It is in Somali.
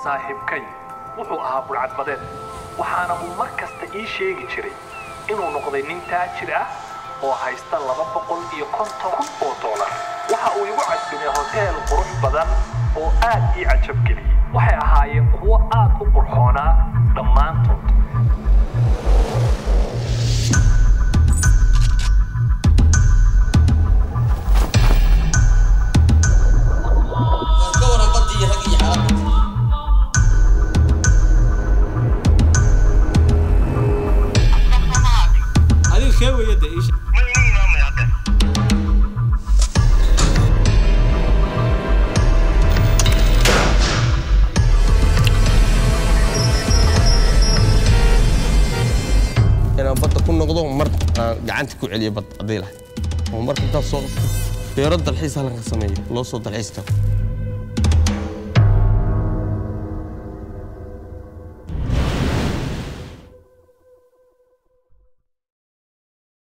saaxiibkay wuxuu ahaa burcadbadeed waxaana uu mar kasta ii sheegi jiray inuu noqday nin taajir ah oo haysta laba boqol iyo konton kun oo doolar waxa uu igu casbinay hoteel qurux badan oo aad ii cajab geliyey waxay ahaayeen kuwo aad u qurxoonaa dhammaantood ka waran badii rag iyo xaalada adiga kee weeye de iisha inaan badda ku noqdo mar aan gacanta ku celiyo bad haddii lahay oo marka intaad soo beero dalxiis halkan ka sameeyo loo soo dalxiis tago